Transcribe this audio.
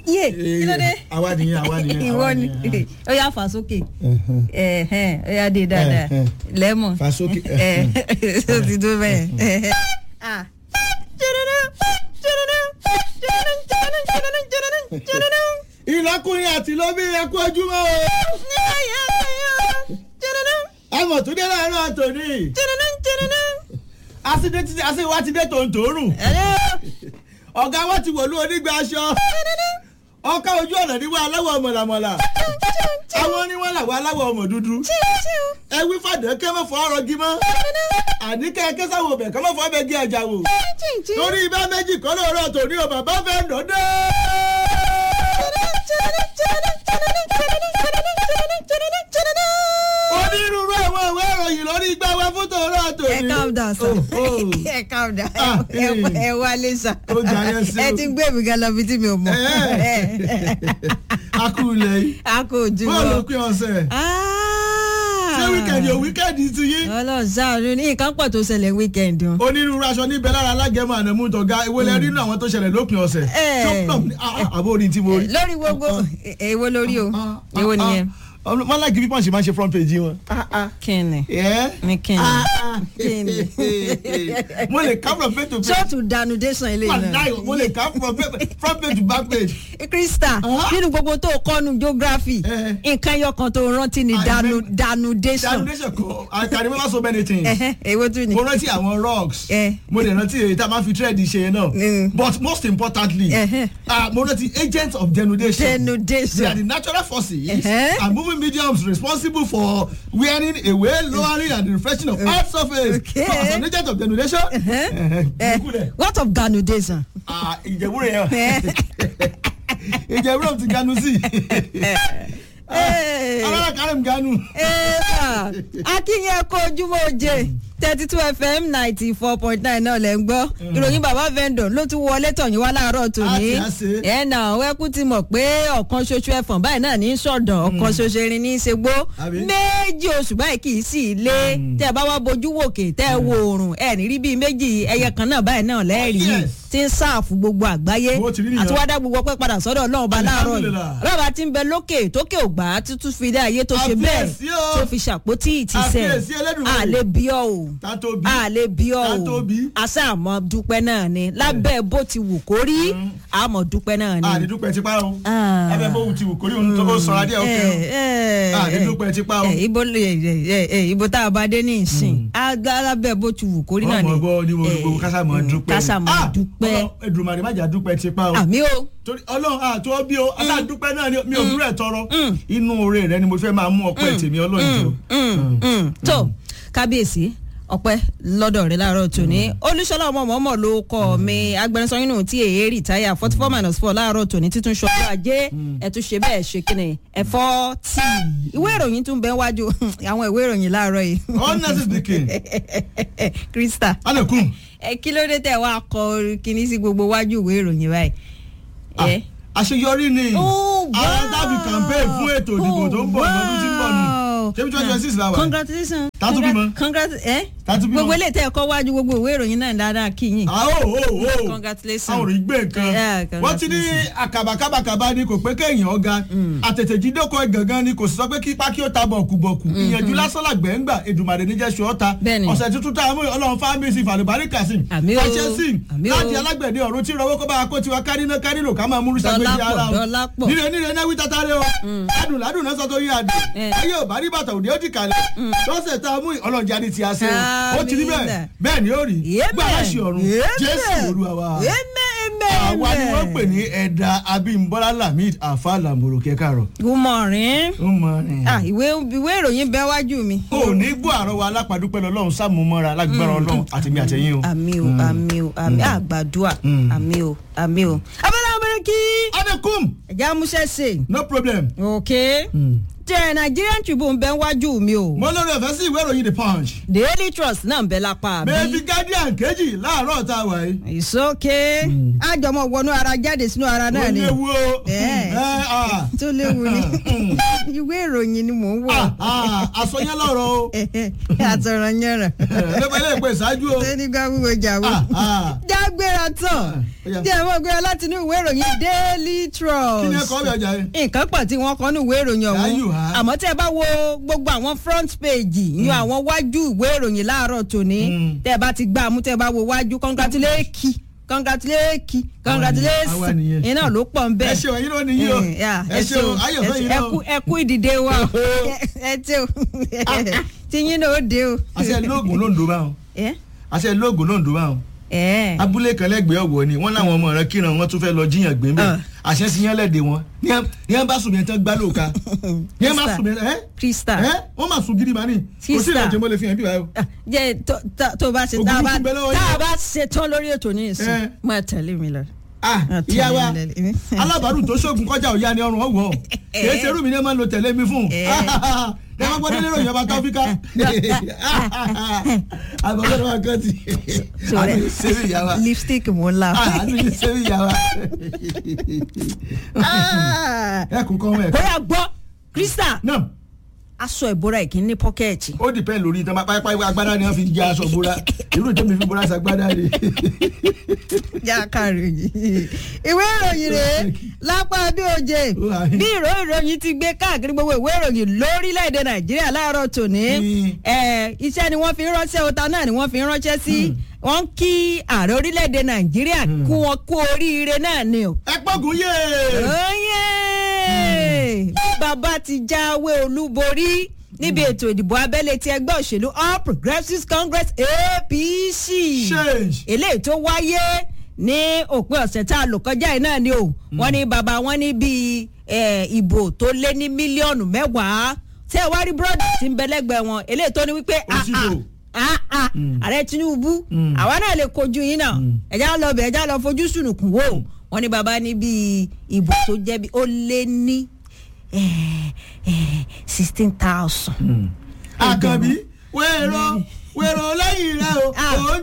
yé kí ló dé. àwa nìyẹn àwa nìyẹn ìwọ àwa ni nìyẹn. ó yà fà sókè ẹ̀hẹ́n, ó yà dé dáadáa Ẹ̀hẹ́n. lẹ́mọ̀ Fà sókè, ẹ̀ ó ti tó bẹ́ẹ̀. ẹ̀hẹ́n. Ah. ìlọkùnrin àti lóbi ẹkú ojúmọ́ o. àmọ̀ tó dé láàárọ̀ àtòní. àsìdé títí àsìwá ti dé tòǹtòrùn. ọ̀gá wa ti wọ̀lú onígbà aṣọ. ọkọ̀ ojú ọ̀nà níwọ̀ aláwọ̀ mọ̀làmọ̀là. àwọn oníwọ̀n làwọn aláwọ̀ ọmọ dúdú. ẹ wí fàdé kẹ́ mọ̀ fọ́ ọ̀rọ̀ gímọ́. àní kẹ́ kẹ́ sáwọn ọbẹ̀ kẹ́ mọ̀ fọ́ ọbẹ̀ gí ẹja wò. torí ibà méjì kọ́ lóòrọ̀ tòní o bàbá fẹ́ dọ́dẹ́. onírúurú àwọn ìwé ìròyìn lórí igbá wa fún tòórọ́ tòní. ẹ calm down sir Oh, oh. ẹ calm down Ah, ẹ eh. ẹ wálé sir Ó jayé sí ẹ o. ti ń gbé mi gan lọ bí tí mi ò mọ a kú ilẹ̀ yìí. a kò jù bọ́ọ̀lù lọ. pín ọ̀sẹ̀. ṣé wíkẹ̀ndì ò wíkẹ̀ndì ti yín. ọlọ́run sáàánú ní nǹkan pọ̀ tó ṣẹlẹ̀ wíkẹ́ndì o. onírúurú aṣọ níbẹ̀ lára alágẹ̀mọ ànàmú tọ̀gá ìwọlẹ̀ nínú àwọn tó ṣẹlẹ̀ lópin ọ̀sẹ̀. Eh. tó pọ̀ ní àbó orin tí mo rí. lórí gbogbo èwo lórí o èwo nìyẹn. wọ́n láì kí pípọ̀n ṣe máa ń ṣe front page wọn. kíni Yeah. ní kíni Ah, ah. kíni. mo lè ká from page to page. ṣóòtù dànù dẹ́sán ilé náà. Wàláì, mo lè ká from page- front page to back page. krista Ah. nínú gbogbo tó kọ́nu geography Eh. nǹkan ẹyọ kan tó rántí ni I dànù remember- dànù dẹ́sán. Foundation kọ I can remember so many things. èwo tún ni. mo rántí àwọn rocks Eh. mo lè rántí èyí tá a máa fi thread ṣe náà Mm. but most importantly Eh. ah, mo rántí agents of denudation they are denudation. the natural forces Eh. and moving mediums responsible for wearing away lowering and refreshing of earth surface Okay. so as an agent of denudation Eh, ìkúlẹ̀ what of ganudation. ìjẹ̀wúrẹ̀ yẹn ìjẹ̀wúrẹ̀ ti ganu sí alára kárẹ̀m ganu. Eva akínyẹ kó ojúmọ́ oje thirty two fm ninety four point nine náà lẹ́ ń gbọ́ ìròyìn bàbá vendor ló tún wọlé tọ̀yìn wá láàárọ̀ tòní Á ti á ṣe. ẹ̀ nà wẹ́kú ti mọ̀ pé ọ̀kan ṣoṣo ẹ̀fọ̀n báyìí náà ní í sọ̀dọ̀ ọ̀kan ṣoṣo erin ní í ṣe gbó Àbí? méjì oṣù báyìí kì í sì lé tẹ́ ẹ bá wá bojú wòkè tẹ́ ẹ wo oòrùn ẹ̀ ní rí bíi méjì ẹyẹ kan náà báyìí náà lẹ́ẹ̀rí yìí Yes. tí ń sáàfù gbogbo àgbáyé Bó ti rí nìyẹn. àti wá dá gbogbo ọpẹ́ padà sọ́dọ̀ ọlọ́run ọba láàárọ̀ yìí Alhamdulillah. ọlọ́run ti ń bẹ lókè tókè ògbà tuntun fi dé ayé tó ṣe bẹ́ẹ̀ Àfiyèsí o. tó fi ṣàpótí ìtìsẹ̀ Àfiyèsí Elédùmarè. àlè bí ọ o ká tó bí àlè bí ọ ká o tó bí. àṣà àmọ́ dúpẹ́ náà ni lábẹ́ bó ti wù kó rí àmọ́ dúpẹ́ náà ni. àdídúpẹ́ tipa o Ah. abẹ́ fóun ti wù kórí òun tó ó sọ̀rọ̀ adé òkè o. àdídúpẹ́ tipa o. ẹ ibo ẹ ẹ ẹ ibo tá a bá dé ní ìsìn aga lábẹ́ bó ti wù kó rí náà ni. ọmọ bọ ní mo Eh, gbogbo kásá mọ dúpẹ́. kásá mọ́ Ah, dúpẹ́ Ọlọ́run, Èdùmàrè má jà dúpẹ́ tipa o. àmì o. torí ọlọ́run àtọ́ bí o aládùúpẹ́ náà ni mi ò dúró ẹ̀ tọrọ inú oore rẹ ni mo fẹ́ máa mú ọpẹ́ tèmi ọlọ́run jù. Mm, mm. tó kábíyèsí ọpẹ́ lọ́dọ̀ rẹ láàárọ̀ tòní olúṣọlá ọmọ mọmọ ló kọ mi agbẹnusọ nínú tí èyí rìtáyà forty four minus four láàárọ̀ tòní títún ṣọjọ́ ajé ẹtún ṣe bẹ́ẹ̀ ṣe kíni ẹ̀fọ́ tí ìwé ìròyìn tún bẹ wájú àwọn ìwé ìròyìn láàárọ̀ yìí honestly speaking krista alekun ẹ kí ló dé tẹ wá kọ kíní sí gbogbo wájú ìwé ìròyìn báyìí. ẹ àṣeyọrí ni Oh, àwọn wow. dábì campaign fún ètò ìdìbò tó ń bọ̀ lọ́dún tí ń bọ̀ nù Wow. ṣé bí twenty twenty six la wà. congratulations. Tátú bímọ. congrat ẹ Tátú bímọ. gbogbo eléyìí tẹ ẹ kọ wájú gbogbo ìwé ìròyìn náà dáadáa kí yín. Ah, oh, oh, oh. Congratulations. àwọn ò rí gbé Yeah, nǹkan wọ́n ti ní congratulations. àkàbàkàbàkàbà ni kò pé kéèyàn ọ̀gá àtètèjídókò gangan ni kò sì sọ pé kí pákí ó ta bọ̀kùbọ̀kù ìyẹ̀jú lásán làgbẹ̀ ń gbà Èdùmàrè níjẹ́ ṣù ọ́ta Bẹ́ẹ̀ni. ọ̀sẹ̀ tuntun tá a mú ọlọ́run fámísì fàlùbárí kàsìm Àmì o. fàṣẹsìn Àmì o. láti alágbẹ̀dẹ ọ̀run tí rọwọ́ kó bá a kó tiwa kárínà kárínà ká máa múrú sàgbéjì Dọ́lápọ̀, ara o dọ́lápọ̀. níre níre náà wí tatare o ládùn ládùn náà sọ tó yí adùn Eh. ayé ò bá rí bàtà òde ó ti kalẹ̀ lọ́sẹ̀ tá a mú ọlọ́run jáde ti a ṣe o ó ti rí bẹ́ẹ̀ Àmín. bẹ́ẹ̀ ni ó rí Amen. gbàgbà ṣe ọ̀run Amen. Jésù Olúwa wa Amen, amen, àwa ni wọ́n amen. pè ní ẹ̀dà abímbọ́lá lamid afa lamboro kẹkàrọ̀ good morning. ó mọ ni. ah ìwé ìwé ìròyìn bẹ wájú mi. o ní gbọ́ àrọ́wọ́ alápàdúpẹ́ lọ́lọ́run sàmúmọ́ra lágbára ọlọ́run àtìmí àtẹ̀yìn o. àmì o àmì o àmì àgbàdua àmì o àmì o. abẹ́rẹ́ abẹ́rẹ́ kí adekum ẹ̀jẹ̀ amúṣẹ́ ṣe. no problem. ok tẹ Nigerian Tribune bẹ́ẹ̀ wájú mi o mo lórí ọ̀fẹ́ sí ìwé ìròyìn the punch. Daily Trust náà ń bẹ lápá mi. bẹ́ẹ̀ni guardian kejì láàárọ̀ tá a wà yìí. It's okay. àjọmọ̀ wọnú ara jáde sínú ara náà ó ni léwu o. Eh. ẹ ah. tó léwu ni ìwé ìròyìn ni mò ń wọ̀ Ah, ah, àsọyán lọ́rọ̀ o. àtọ̀rọ̀ yẹn lẹ́gbẹ̀ẹ́ ilé ìpè ṣáájú o. rẹ̀ nígbà wíwo jàwó. Ah, ah. jágbéra tán ó yá. jẹ́ ìwọ́n gbéra láti inú ìwé ìròyìn Daily Trust. kí ni ẹ kọ́ bí ọjà yẹn. nǹkan pọ̀ tí wọ́n kọ́ ní ìwé ìròyìn Yeah, you ọ̀hún have. àmọ́ tẹ́ ẹ bá wo gbogbo àwọn front page yan àwọn wájú ìwé ìròyìn láàárọ̀ tòní Mm. tẹ́ ẹ bá ti gbá a mú tẹ́ ẹ bá wo wájú congratulate congratulate congratulate àwa nìyẹn. iná ló pọ̀ ń ẹ bẹ́ẹ̀. ṣeun ẹyin ló ní yí o. Eh, yeah, ẹ ṣeun ayọ̀ fẹ́ yín ẹ náà. kú- ẹ kú ìdìde wa ẹ tí o tí yín náà ó dé o. àṣẹ lóògùn ló ń do báwọn. ẹ àṣẹ lóògùn ló ń do báwọn. ẹ abúlé kan lẹ́gbẹ̀ẹ́ ọ̀wọ́ ni wọ́n láwọn ọmọ rẹ̀ kíran wọn tún fẹ́ lọ jíyàn gbé mbẹ́ Ah. àṣẹ sí yẹn lẹ́dẹ̀ wọn ní yẹn bá sùn yẹn tán gbá lóòka ní yẹn bá Krista. sùn yẹn ẹ́ Krista ẹ́ wọ́n máa sùn gidi màá ní kò sí Krista. ìrìnàjò mọ́lẹ̀ fi hàn bí báyọ̀. Ah, jẹ́ tó- tó- tó bá ṣe Ògùn tá a bá tún bẹ lọ́wọ́ tá a yín. bá ṣe tán lórí ètò ní ìsìn Eh. máa tẹ̀lé mi lọ. ah Ah, ìyá wa tẹ̀lé mi lẹ́lẹ́. alábàárù tó ṣoògùn kọjá òya ni ọrùn ọwọ́ kìí ṣe irú mi ní ẹ máa ń lo tẹ̀lé mi fún Eh. ẹ máa gbọ́dọ̀ lérò ìyọba tọ́fíkà àgbàgbọ́dọ̀ máa kọ́ ti Sọ̀rọ̀ àbí sẹ́mi ìyá wa lipstick mo ń la. Ah, àbí sẹ́mi ìyá wa Ah. ẹ kún kọ́ wọn ẹ̀ bóyá gbọ́ Krista náà aṣọ ìbora ìkíní ní pọ́kẹ́ẹ̀tì. ó dìpẹ́ lórí ìtàn pápá agbádá ni wọ́n fi jẹ́ aṣọ bóra irú ìtàn mi fi bóra ṣàgbádá ni. já kàròyìn ìwé ìròyìn rèé lápá bí oje bí ìró ìròyìn ti gbé káàkiri gbogbo ìwé ìròyìn lórílẹ̀‐èdè nàìjíríà láàárọ̀ tòní Mm. ẹ̀, iṣẹ́ ni wọ́n fi ń ránṣẹ́ ọ̀tá náà ni wọ́n fi ń ránṣẹ́ sí wọ́n kí ààrẹ orílẹ̀‐èdè nàìjíríà kú wọn kú oríire náà ni o. ẹ pọ́gùn yé Oyè! bàbá ti jáwé olúborí níbi ètò ìdìbò abẹ́lé ti ẹgbẹ́ òṣèlú All Progressives Congress APC change. eléyìí tó wáyé ní òpin ọ̀sẹ̀ tá a lò kọjá yìí náà ni o wọ́n ní bàbá wọn ní bíi eh, ìbò tó lé ní mílíọ̀nù mẹ́wàá tẹ́ ẹ wá rí búrọ́dì tí ń bẹ lẹ́gbẹ̀ẹ́ wọn eléyìí tó ní wípé ah, Òsìkò. ah, ah, ah, ààrẹ Tinubu Mm. àwa náà lè kojú yín náà ẹ̀já lọ bẹ̀ ẹ̀já lọ fojú sùnùkùn wò wọ́n ní bàbá ní bíi ìbò tó jẹ́ bí ó lé ní sixteen thousand. àkànbí wẹ̀rọ wẹ̀rọ lẹ́yìn rẹ o. Ah. ò ń